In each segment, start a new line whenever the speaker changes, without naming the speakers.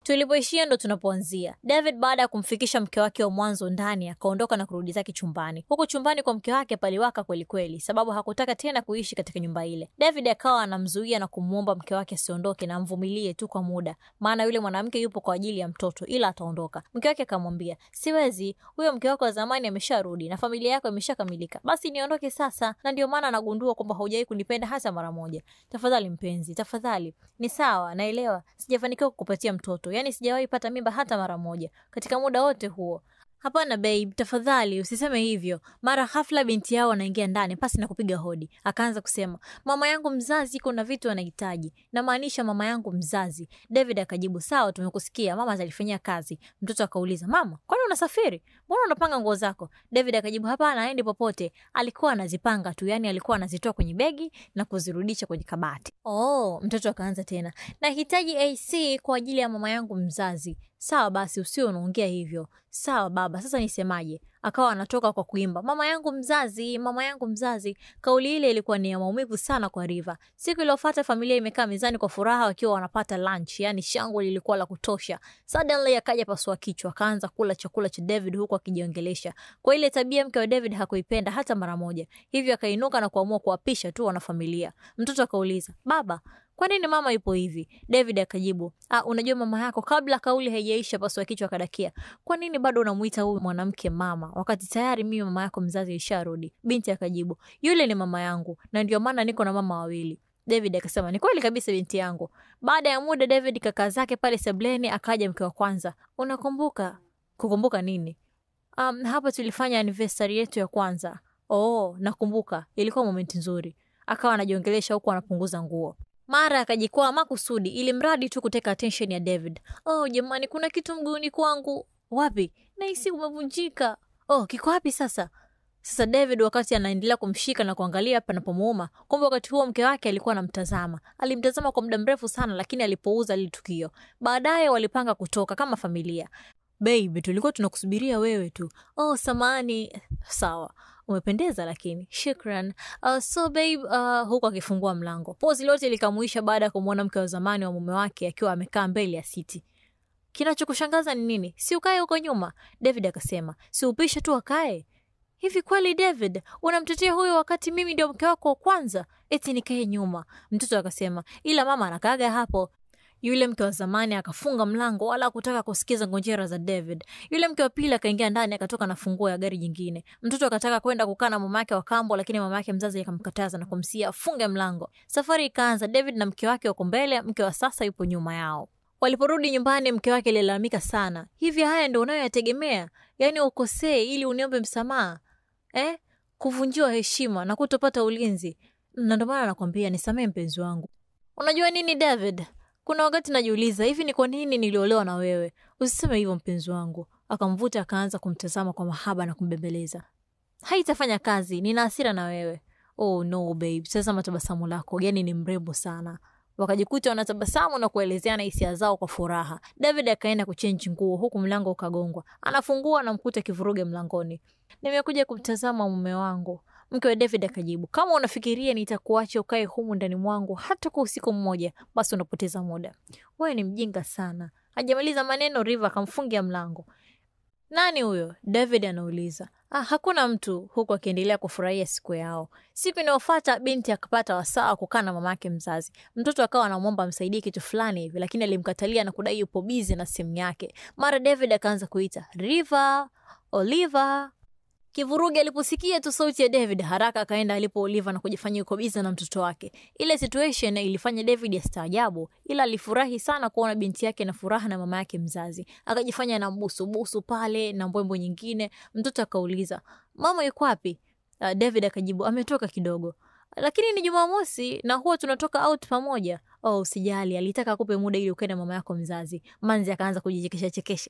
Tulipoishia ndo tunapoanzia. David baada ya kumfikisha mke wake wa mwanzo ndani, akaondoka na kurudi zake chumbani. Huku chumbani kwa mke wake paliwaka kweli kweli, sababu hakutaka tena kuishi katika nyumba ile. David akawa anamzuia na kumwomba mke wake asiondoke na amvumilie tu kwa muda, maana yule mwanamke yupo kwa ajili ya mtoto, ila ataondoka. Mke wake akamwambia, siwezi, huyo mke wako wa zamani amesharudi na familia yako imeshakamilika, basi niondoke sasa, na ndio maana nagundua kwamba haujawahi kunipenda hata mara moja. Tafadhali mpenzi, tafadhali. Ni sawa, naelewa sijafanikiwa kukupatia mtoto, yaani sijawahi pata mimba hata mara moja katika muda wote huo. Hapana babe, tafadhali usiseme hivyo. Mara ghafla binti yao anaingia ndani pasi na kupiga hodi, akaanza kusema, mama yangu mzazi, kuna vitu anahitaji, namaanisha mama yangu mzazi. David akajibu, sawa, tumekusikia, mama atalifanyia kazi. Mtoto akauliza, mama, kwani unasafiri? Mbona unapanga nguo zako? David akajibu, hapana, aendi popote, alikuwa anazipanga tu, yani alikuwa anazitoa kwenye begi na kuzirudisha kwenye kabati. Oh, mtoto akaanza tena, nahitaji AC kwa ajili ya mama yangu mzazi. Sawa basi, usio unaongea hivyo. Sawa baba, sasa nisemaje? Akawa anatoka kwa kuimba mama yangu mzazi, mama yangu mzazi. Kauli ile ilikuwa ni ya maumivu sana kwa Riva. Siku iliyofuata familia imekaa mezani kwa furaha wakiwa wanapata lunch, yani shangwe lilikuwa la kutosha. Suddenly akaja pasua kichwa, akaanza kula chakula cha David huku akijiongelesha. Kwa ile tabia mke wa David hakuipenda hata mara moja, hivyo akainuka na kuamua kuwapisha tu wanafamilia. Mtoto akauliza baba, kwa nini mama yupo hivi? David akajibu, ah, unajua mama yako. Kabla kauli haijaisha, pasua kichwa akadakia, kwa nini bado unamuita huyu mwanamke mama wakati tayari mimi mama yako mzazi isharudi? Binti akajibu, yule ni mama yangu na ndio maana niko na mama wawili. David akasema ni kweli kabisa binti yangu. Baada ya muda, David kakaa zake pale sebleni, akaja mke wa kwanza. Unakumbuka? Kukumbuka nini? Um, hapa tulifanya anniversary yetu ya kwanza. Oh, nakumbuka, ilikuwa momenti nzuri. Akawa anajiongelesha huku anapunguza nguo mara akajikwaa makusudi ili mradi tu kuteka attention ya David. Oh jamani, kuna kitu mguuni kwangu. Wapi? Nahisi umevunjika. Oh, kiko wapi sasa? Sasa David wakati anaendelea kumshika na kuangalia panapomuuma, kumbe wakati huo mke wake alikuwa anamtazama. Alimtazama kwa muda mrefu sana, lakini alipouza lile tukio. Baadaye walipanga kutoka kama familia. Babe, tulikuwa tunakusubiria wewe tu. Oh, samani. Sawa umependeza lakini shukran. Uh, so babe, uh, huku akifungua mlango. Pozi lote likamuisha baada ya kumwona mke wa zamani wa mume wake akiwa amekaa mbele ya siti. Kinachokushangaza ni nini? Si ukae huko nyuma? David akasema. Si upishe tu akae. Hivi kweli David unamtetea huyo wakati mimi ndio mke wako wa kwanza? Eti nikae nyuma? Mtoto akasema, ila mama anakaaga hapo. Yule mke wa zamani akafunga mlango wala kutaka kusikiza ngonjera za David. Yule mke wa pili akaingia ndani akatoka na funguo ya gari jingine. Mtoto akataka kwenda kukaa na mama yake wa kambo, lakini mama yake mzazi akamkataza na kumsia afunge mlango. Safari ikaanza. David na mke wake wako mbele, mke wa sasa yupo nyuma yao. Waliporudi nyumbani, mke wake alilalamika sana. Hivi haya ndio unayoyategemea? Yaani ukosee ili uniombe msamaha eh? Kuvunjiwa heshima na kutopata ulinzi. Na ndio maana nakwambia nisamee mpenzi wangu. Unajua nini David? Kuna wakati najiuliza hivi ni kwa nini niliolewa na wewe? Usiseme hivyo mpenzi wangu. Akamvuta akaanza kumtazama kwa mahaba na kumbembeleza. Haitafanya kazi, nina hasira na wewe. Oh no babe, tazama tabasamu lako, yani ni mrembo sana. Wakajikuta wanatabasamu na kuelezeana hisia zao kwa furaha. David akaenda kuchenji nguo huku mlango ukagongwa. Anafungua na mkuta kivuruge mlangoni. Nimekuja kumtazama mume wangu. Mke wa David akajibu, kama unafikiria nitakuacha ukae humu ndani mwangu hata kwa usiku mmoja, basi unapoteza muda. Wewe ni mjinga sana. Hajamaliza maneno, Riva akamfungia mlango. Nani huyo? David anauliza. Ah, hakuna mtu, huku akiendelea kufurahia siku yao. Siku inayofuata binti akapata wasaa wa kukaa na mama yake mzazi. Mtoto akawa anamwomba amsaidie kitu fulani hivi, lakini alimkatalia na kudai yupo bizi na simu yake. Mara David akaanza kuita Riva, Oliva. Kivurugi aliposikia tu sauti ya David haraka akaenda alipo Oliva na kujifanya yuko biza na mtoto wake. Ile situation ilifanya David astaajabu, ila alifurahi sana kuona binti yake na furaha na mama yake mzazi. Akajifanya na mbusu busu pale na mbwembo nyingine. Mtoto akauliza, "Mama yuko wapi?" Uh, David akajibu, "Ametoka kidogo." Lakini ni Jumamosi na huwa tunatoka out pamoja. Oh, usijali, alitaka akupe muda ili ukae na mama yako mzazi. Manzi akaanza kujichekesha chekesha.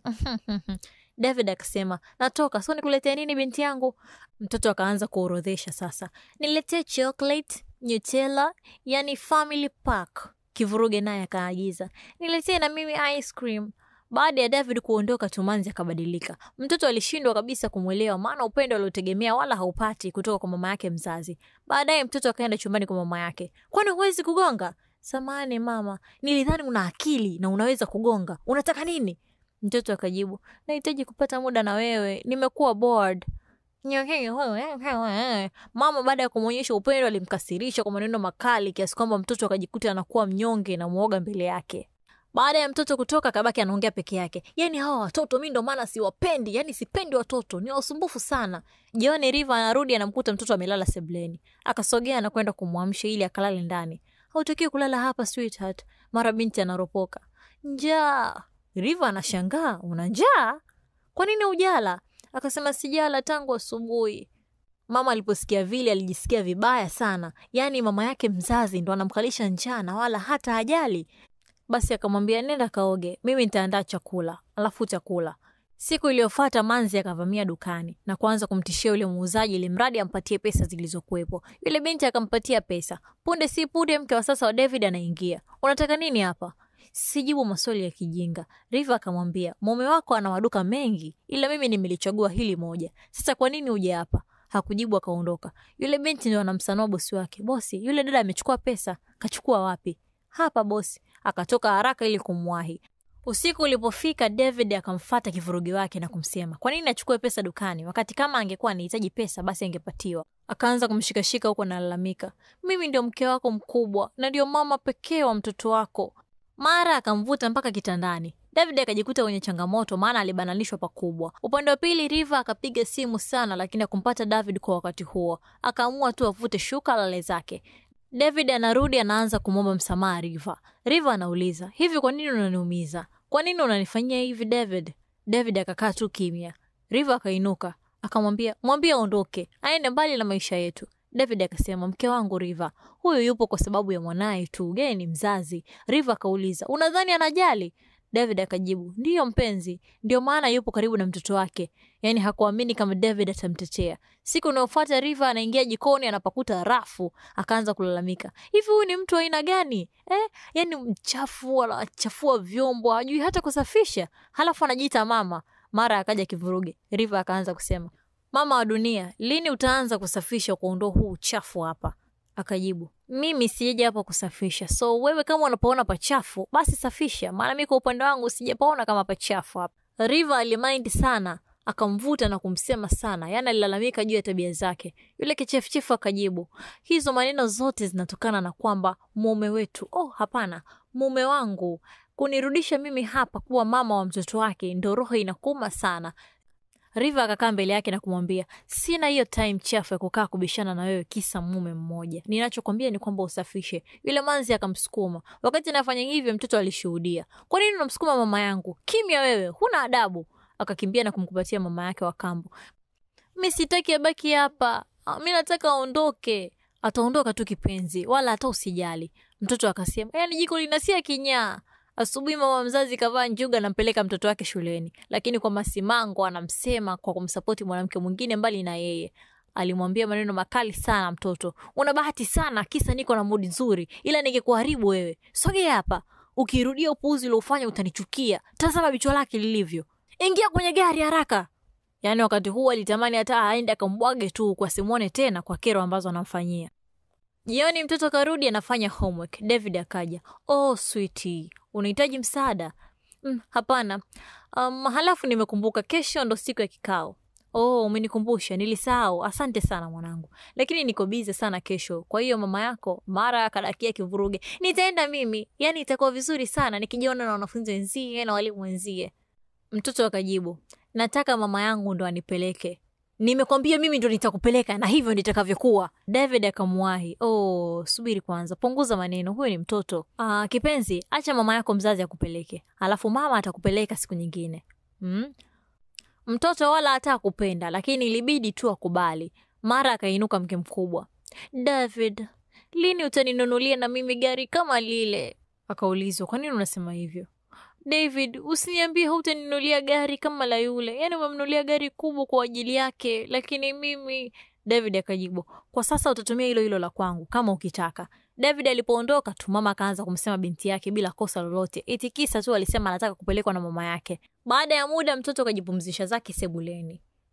David akasema, natoka, so nikuletee nini binti yangu? Mtoto akaanza kuorodhesha sasa. Niletee chocolate, Nutella, yani family pack. Kivuruge naye akaagiza, niletee na mimi ice cream. Baada ya David kuondoka, Tumanzi akabadilika. Mtoto alishindwa kabisa kumwelewa, maana upendo aliotegemea wala haupati kutoka kwa mama yake mzazi. Baadaye mtoto akaenda chumbani kwa mama yake. Kwani huwezi kugonga? samani mama, nilidhani una akili na unaweza kugonga. Unataka nini? Mtoto akajibu, nahitaji kupata muda na wewe, nimekuwa bored. Mama baada ya kumwonyesha upendo alimkasirisha kwa maneno makali kiasi kwamba mtoto akajikuta anakuwa mnyonge na mwoga mbele yake. Baada ya mtoto kutoka, kabaki anaongea peke yake. Yani hawa watoto mi ndo maana siwapendi, yani sipendi watoto, ni wasumbufu sana. Jioni Riva anarudi anamkuta mtoto amelala sebleni, akasogea na kwenda kumwamsha ili akalale ndani. Hautakiwi kulala hapa sweetheart. Mara binti anaropoka, njaa. Riva anashangaa, una njaa? Kwa nini ujala? Akasema sijala tangu asubuhi. Mama aliposikia vile alijisikia vibaya sana, yaani mama yake mzazi ndo anamkalisha njaa na wala hata hajali. Basi akamwambia nenda kaoge, mimi nitaandaa chakula alafu chakula. Siku iliyofuata Manzi akavamia dukani na kuanza kumtishia yule muuzaji ili mradi ampatie pesa zilizokuwepo. Yule binti akampatia pesa. Punde si punde, mke wa sasa wa David anaingia. Unataka nini hapa? Sijibu maswali ya kijinga. Riva akamwambia mume wako ana maduka mengi, ila mimi nimelichagua hili moja. Sasa kwa nini uje hapa? Hakujibu, akaondoka. Yule binti ndio anamsanua bosi wake. Bosi, yule dada amechukua pesa. Kachukua wapi? Hapa bosi. Akatoka haraka ili kumwahi. Usiku ulipofika, David akamfata kivurugi wake na kumsema kwa nini achukue pesa dukani, wakati kama angekuwa anahitaji pesa basi angepatiwa. Akaanza kumshikashika huko analalamika, mimi ndio mke wako mkubwa na ndio mama pekee wa mtoto wako. Mara akamvuta mpaka kitandani. David akajikuta kwenye changamoto, maana alibananishwa pakubwa. Upande wa pili, Riva akapiga simu sana, lakini akumpata David kwa wakati huo. Akaamua tu avute shuka lale zake. David anarudi anaanza kumwomba msamaha Riva. Riva anauliza hivi, kwa nini unaniumiza? Kwa nini unanifanyia hivi David? David akakaa tu kimya. Riva akainuka akamwambia, mwambie aondoke, aende mbali na maisha yetu. David akasema, mke wangu Riva, huyu yupo kwa sababu ya mwanaye tu, yeye ni mzazi. Riva akauliza, unadhani anajali? David akajibu, ndiyo mpenzi, ndio maana yupo karibu na mtoto wake. Yaani hakuamini kama David atamtetea. Siku inayofuata Riva anaingia jikoni, anapakuta rafu, akaanza kulalamika, hivi huyu ni mtu aina gani eh? Yaani mchafu, anachafua vyombo, hajui hata kusafisha, halafu anajiita mama. Mara akaja kivuruge. Riva akaanza kusema, mama wa dunia, lini utaanza kusafisha kuondoa huu uchafu hapa? Akajibu, mimi sijaja hapa kusafisha, so wewe kama unapoona pachafu basi safisha, maana mi kwa upande wangu sijapaona kama pachafu hapa. Riva alimaindi sana, akamvuta na kumsema sana, yaani alilalamika juu ya tabia zake. Yule kichefuchefu akajibu, hizo maneno zote zinatokana na kwamba mume wetu, oh hapana, mume wangu kunirudisha mimi hapa kuwa mama wa mtoto wake, ndo roho inakuuma sana. Riva akakaa mbele yake na kumwambia, sina hiyo time chafu ya kukaa kubishana na wewe kisa mume mmoja. Ninachokwambia ni kwamba usafishe. Yule manzi akamsukuma. Wakati anafanya hivyo, mtoto alishuhudia. Kwa nini unamsukuma mama yangu? Kimya wewe, huna adabu. Akakimbia na kumkumbatia mama yake wa kambo. Mi sitaki abaki hapa, mi nataka aondoke. Ataondoka tu kipenzi, wala hata usijali. Mtoto akasema, yaani jiko linasia kinyaa. Asubuhi mama mzazi kavaa njuga, anampeleka mtoto wake shuleni, lakini kwa masimango anamsema kwa kumsapoti mwanamke mwingine mbali na yeye. Alimwambia maneno makali sana mtoto, una bahati sana, kisa niko na mudi nzuri, ila ningekuharibu wewe. Sogea hapa, ukirudia upuuzi uliofanya utanichukia. Tazama bichwa lake lilivyo. Ingia kwenye gari haraka. Yaani wakati huu alitamani hata aende akambwage tu kwa simwone tena kwa kero ambazo anamfanyia. Jioni mtoto karudi anafanya homework. David akaja. Oh sweetie, unahitaji msaada? Mm, hapana. Um, halafu nimekumbuka kesho ndo siku ya kikao. Oh, umenikumbusha, nilisahau. Asante sana mwanangu, lakini niko bize sana kesho. Kwa hiyo mama yako mara akadakia kivuruge, nitaenda mimi. Yaani itakuwa vizuri sana nikijiona na wanafunzi wenzie na walimu wenzie. Mtoto akajibu, nataka mama yangu ndo anipeleke. Nimekwambia mimi ndo nitakupeleka na hivyo nitakavyokuwa. David akamwahi. Oh, subiri kwanza, punguza maneno, huyu ni mtoto. Ah, kipenzi, acha mama yako mzazi akupeleke, alafu mama atakupeleka siku nyingine. Mm? Mtoto wala hata akupenda, lakini ilibidi tu akubali. Mara akainuka mke mkubwa. David, lini utaninunulia na mimi gari kama lile? Akaulizwa, kwa nini unasema hivyo? David, usiniambie hautaninunulia gari kama la yule. Yaani umemnunulia gari kubwa kwa ajili yake, lakini mimi. David akajibu, kwa sasa utatumia hilo hilo la kwangu kama ukitaka. David alipoondoka tu, mama akaanza kumsema binti yake bila kosa lolote, eti kisa tu alisema anataka kupelekwa na mama yake. Baada ya muda, mtoto akajipumzisha zake sebuleni.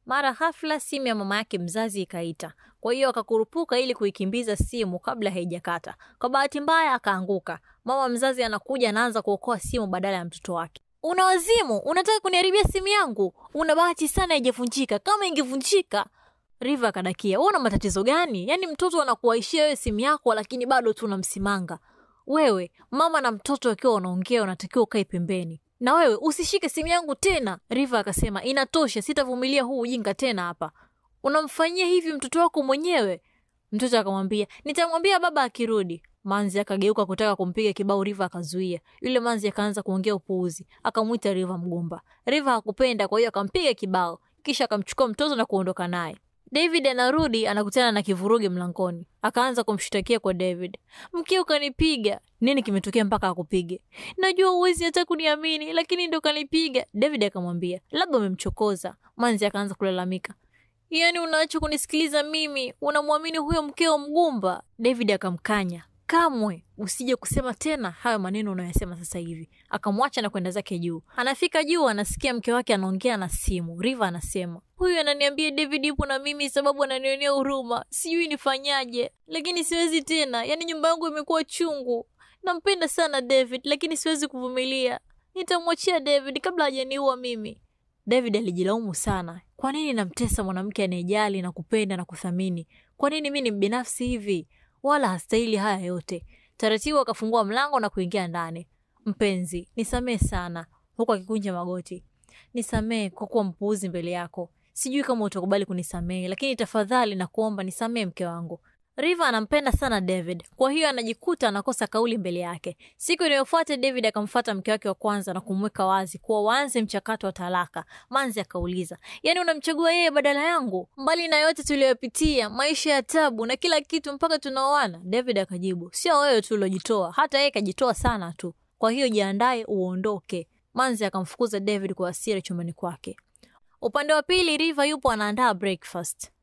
Mara hafla simu ya mama yake mzazi ikaita, kwa hiyo akakurupuka ili kuikimbiza simu kabla haijakata. Kwa bahati mbaya akaanguka. Mama mzazi anakuja, anaanza kuokoa simu badala ya mtoto wake. Una wazimu, unataka kuniharibia simu yangu? Una bahati sana haijavunjika, kama ingevunjika Riva akadakia, wewe una matatizo gani? Yaani mtoto anakuwaishia wewe simu yako, lakini bado tu unamsimanga wewe. Mama na mtoto wakiwa wanaongea, unatakiwa ukae pembeni, na wewe usishike simu yangu tena. Riva akasema, inatosha, sitavumilia huu ujinga tena hapa. Unamfanyia hivi mtoto wako mwenyewe? Mtoto akamwambia, nitamwambia baba akirudi. Manzi akageuka kutaka kumpiga kibao, Riva akazuia. Yule Manzi akaanza kuongea upuuzi, akamwita Riva mgumba. Riva hakupenda, kwa hiyo akampiga kibao, kisha akamchukua mtoto na kuondoka naye. David anarudi anakutana na kivurugi mlangoni, akaanza kumshtakia kwa David. Mkeo kanipiga. Nini kimetokea mpaka akupige? Najua uwezi hata kuniamini, lakini ndo kanipiga. David akamwambia labda umemchokoza. Manzi akaanza kulalamika, yaani unaacha kunisikiliza mimi, unamwamini huyo mkeo mgumba? David akamkanya, kamwe usije kusema tena hayo maneno unayosema sasa hivi. Akamwacha na kwenda zake juu. Anafika juu, anasikia mke wake anaongea na simu. Riva anasema huyu ananiambia David yupo na mimi sababu ananionea huruma, sijui nifanyaje, lakini siwezi tena. Yaani nyumba yangu imekuwa chungu. Nampenda sana David, lakini siwezi kuvumilia. Nitamwachia David kabla hajaniua mimi. David alijilaumu sana. Kwa nini namtesa mwanamke anayejali na kupenda na kuthamini? Kwa nini mi ni mbinafsi hivi? Wala hastahili haya yote. Taratibu akafungua mlango na kuingia ndani. Mpenzi, nisamee sana, huku akikunja magoti. Nisamee kwa kuwa mpuuzi mbele yako. Sijui kama utakubali kunisamehe, lakini tafadhali na kuomba nisamee mke wangu. Riva anampenda sana David, kwa hiyo anajikuta anakosa kauli mbele yake. Siku inayofuata David akamfuata mke wake wa kwanza na kumweka wazi kuwa waanze mchakato wa talaka. Manzi akauliza, yaani unamchagua yeye badala yangu? Mbali na yote tuliyopitia, maisha ya tabu na kila kitu mpaka tunaoana? David akajibu, sio wewe tu uliojitoa, hata yeye kajitoa sana tu, kwa hiyo jiandae uondoke. Manzi akamfukuza David kwa hasira chumbani kwake. Upande wa pili, Riva yupo anaandaa breakfast.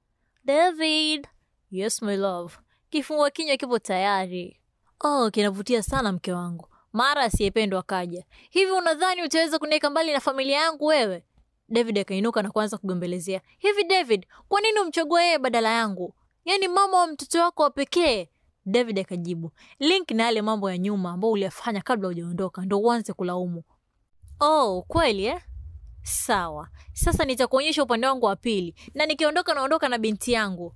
David Yes my love. Kifungua kinywa kipo tayari. Oh, kinavutia sana mke wangu. Mara asiyependwa kaja. Hivi unadhani utaweza kuniweka mbali na familia yangu wewe? David akainuka na kuanza kugombelezea. Hivi David, kwa nini umchagua yeye badala yangu? Yaani mama wa mtoto wako wa pekee. David akajibu, link na yale mambo ya nyuma ambayo uliyafanya kabla hujaondoka ndo uanze kulaumu. Oh, kweli eh? Sawa. Sasa nitakuonyesha upande wangu wa pili na nikiondoka naondoka na binti yangu.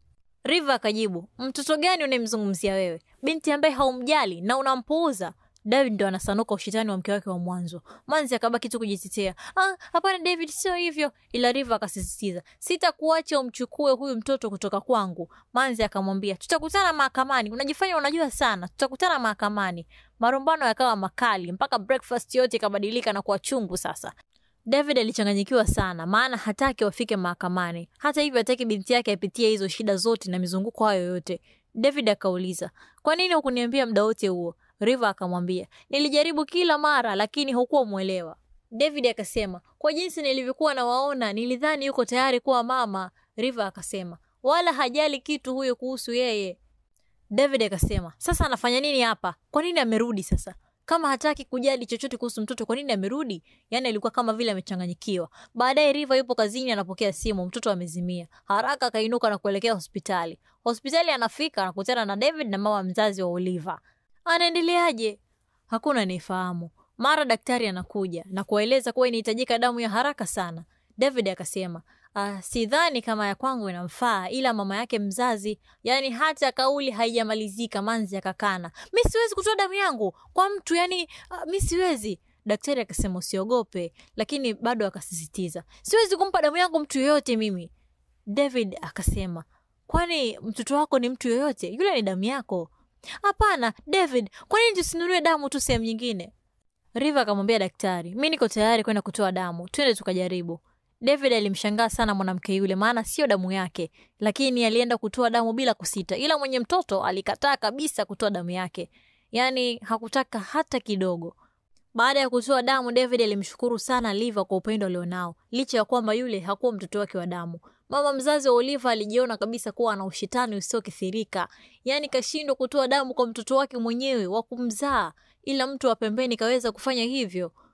Riva akajibu, mtoto gani unayemzungumzia wewe? Binti ambaye haumjali na unampuuza. David ndo anasanuka ushitani wa mke wake wa mwanzo. Manzi akabaki tu kujitetea, ah, hapana David, sio hivyo. Ila Riva akasisitiza, sitakuacha umchukue huyu mtoto kutoka kwangu. Manzi akamwambia, tutakutana mahakamani, unajifanya unajua sana, tutakutana mahakamani. Marumbano yakawa makali mpaka breakfast yote ikabadilika na kuwa chungu sasa. David alichanganyikiwa sana, maana hataki wafike mahakamani. Hata hivyo, hataki binti yake apitie hizo shida zote na mizunguko hayo yote. David akauliza, kwa nini hukuniambia muda wote huo? Riva akamwambia, nilijaribu kila mara, lakini hukuwa mwelewa. David akasema, kwa jinsi nilivyokuwa nawaona, nilidhani yuko tayari kuwa mama. Riva akasema, wala hajali kitu huyo kuhusu yeye. David akasema, sasa anafanya nini hapa? Kwa nini amerudi sasa? Kama hataki kujali chochote kuhusu mtoto, kwa nini amerudi? Yaani alikuwa kama vile amechanganyikiwa. Baadaye Riva yupo kazini, anapokea simu, mtoto amezimia. Haraka akainuka na kuelekea hospitali. Hospitali anafika, anakutana na David na mama mzazi wa Oliva. Anaendeleaje? Hakuna anayefahamu. Mara daktari anakuja na kuwaeleza kuwa inahitajika damu ya haraka sana. David akasema Uh, sidhani kama ya kwangu inamfaa, ila mama yake mzazi, yani hata kauli haijamalizika, Manzi akakana, mi siwezi kutoa damu yangu kwa mtu yani, uh, mi siwezi. Daktari akasema usiogope, lakini bado akasisitiza, siwezi kumpa damu yangu mtu yoyote mimi. David akasema, kwani mtoto wako ni mtu yoyote? Yule ni damu yako. Hapana David, kwa nini tusinunue damu tu sehemu nyingine? Riva akamwambia daktari, mi niko tayari kwenda kutoa damu, twende tukajaribu. David alimshangaa sana mwanamke yule, maana sio damu yake, lakini alienda kutoa damu bila kusita, ila mwenye mtoto alikataa kabisa kutoa damu yake, yaani hakutaka hata kidogo. Baada ya kutoa damu, David alimshukuru sana Oliva kwa upendo alionao, licha ya kwamba yule hakuwa mtoto wake wa damu. Mama mzazi wa Oliva alijiona kabisa kuwa ana ushitani usiokithirika, yaani kashindwa kutoa damu kwa mtoto wake mwenyewe wa kumzaa, ila mtu wa pembeni kaweza kufanya hivyo.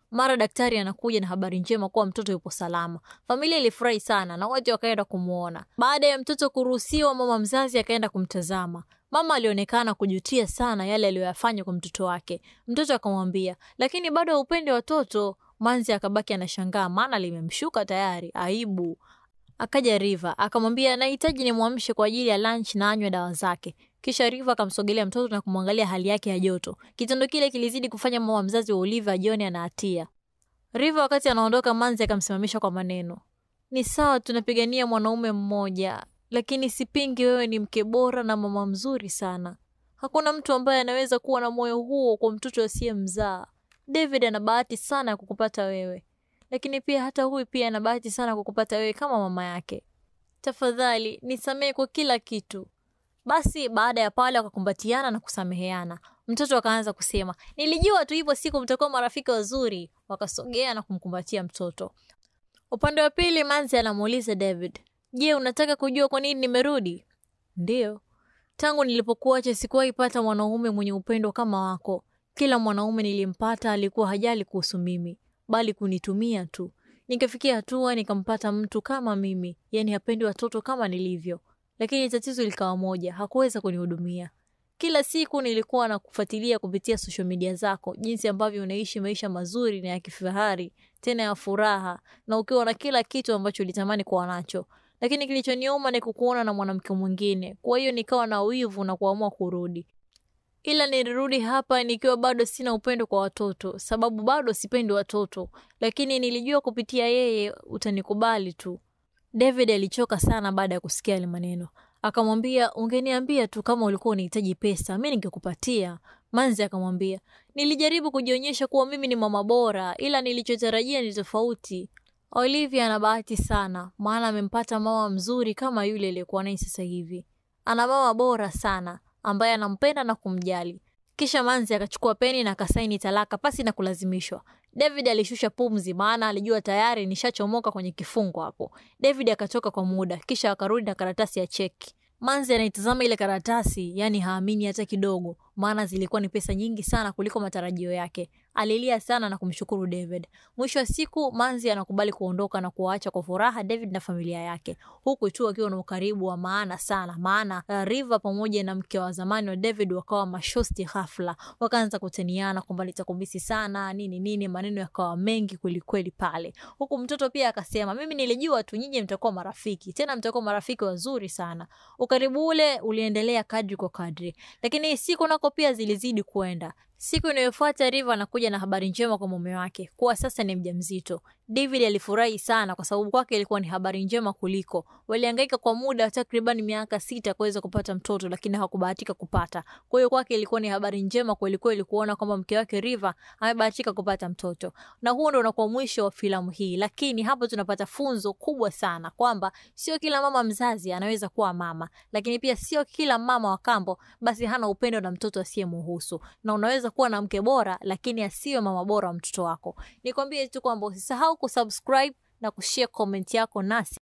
Mara daktari anakuja na habari njema kuwa mtoto yupo salama. Familia ilifurahi sana na wote wakaenda kumwona. Baada ya mtoto kuruhusiwa, mama mzazi akaenda kumtazama. Mama alionekana kujutia sana yale aliyoyafanya kwa mtoto wake. Mtoto akamwambia, lakini bado haupendi watoto. Manzi akabaki anashangaa, maana limemshuka tayari. Aibu. Akaja Riva akamwambia nahitaji nimwamshe kwa ajili ya lunch na anywe dawa zake. Kisha Riva akamsogelea mtoto na kumwangalia hali yake ya joto. Kitendo kile kilizidi kufanya mama mzazi wa Olivia ajione ana hatia. Riva wakati anaondoka, Manzi akamsimamisha kwa maneno, ni sawa tunapigania mwanaume mmoja, lakini sipingi wewe ni mke bora na mama mzuri sana. Hakuna mtu ambaye anaweza kuwa na moyo huo kwa mtoto asiyemzaa. David ana bahati sana ya kukupata wewe lakini pia hata huyu pia ana bahati sana kukupata wewe kama mama yake. Tafadhali nisamehe kwa kila kitu. Basi baada ya pale wakakumbatiana na kusameheana. Mtoto akaanza kusema, nilijua tu hivyo siku mtakuwa marafiki wazuri. Wakasogea na kumkumbatia mtoto. Upande wa pili, Manzi anamuuliza David, je, unataka kujua kwa nini nimerudi? Ndiyo, tangu nilipokuacha sikuwahi pata mwanaume mwenye upendo kama wako. Kila mwanaume nilimpata alikuwa hajali kuhusu mimi bali kunitumia tu. Nikafikia hatua nikampata mtu kama mimi, yani hapendi watoto kama nilivyo, lakini tatizo likawa moja, hakuweza kunihudumia. Kila siku nilikuwa na kufuatilia kupitia social media zako, jinsi ambavyo unaishi maisha mazuri na ya kifahari tena ya furaha, na ukiwa na kila kitu ambacho ulitamani kuwa nacho, lakini kilichoniuma ni kukuona na mwanamke mwingine. Kwa hiyo nikawa na wivu na kuamua kurudi ila nilirudi hapa nikiwa bado sina upendo kwa watoto, sababu bado sipendi watoto, lakini nilijua kupitia yeye utanikubali tu. David alichoka sana baada ya kusikia yale maneno, akamwambia ungeniambia tu kama ulikuwa unahitaji pesa, mi ningekupatia. Manzi akamwambia nilijaribu kujionyesha kuwa mimi ni mama bora, ila nilichotarajia ni tofauti. Olivia ana bahati sana, maana amempata mama mzuri kama yule aliyekuwa naye sasa hivi. Ana mama bora sana ambaye anampenda na kumjali. Kisha Manzi akachukua peni na akasaini talaka pasi na kulazimishwa. David alishusha pumzi, maana alijua tayari nishachomoka kwenye kifungo hapo. David akatoka kwa muda, kisha akarudi na karatasi ya cheki. Manzi anaitazama ile karatasi, yani haamini hata kidogo, maana zilikuwa ni pesa nyingi sana kuliko matarajio yake. Alilia sana na kumshukuru David. Mwisho wa siku, Manzi anakubali kuondoka na kuwaacha kwa furaha David na familia yake, huku tu akiwa na ukaribu wa maana sana, maana uh, Riva pamoja na mke wa zamani wa David wakawa mashosti ghafla, wakaanza kutaniana kwamba nitakumisi sana nini nini, maneno yakawa mengi kwelikweli pale, huku mtoto pia akasema, mimi nilijua tu nyinyi mtakuwa marafiki, tena mtakuwa marafiki wazuri sana. Ukaribu ule uliendelea kadri kwa kadri, lakini siku nako pia zilizidi kwenda. Siku inayofuata Riva anakuja na habari njema kwa mume wake kuwa sasa ni mjamzito. David alifurahi sana kwa sababu kwake ilikuwa ni habari njema kuliko. Walihangaika kwa muda wa takriban miaka sita kuweza kupata mtoto, lakini hawakubahatika kupata. Kwa hiyo kwake ilikuwa ni habari njema kweli kweli kuona kwamba mke wake Riva amebahatika kupata mtoto. Na huo ndio unakuwa mwisho wa filamu hii, lakini hapo tunapata funzo kubwa sana kwamba sio kila mama mzazi anaweza kuwa mama, lakini pia sio kila mama wa kambo basi hana upendo na mtoto asiyemuhusu, na unaweza kuwa na mke bora lakini asiwe mama bora wa mtoto wako. Nikwambie tu kwamba usisahau kusubscribe na kushare comment yako nasi.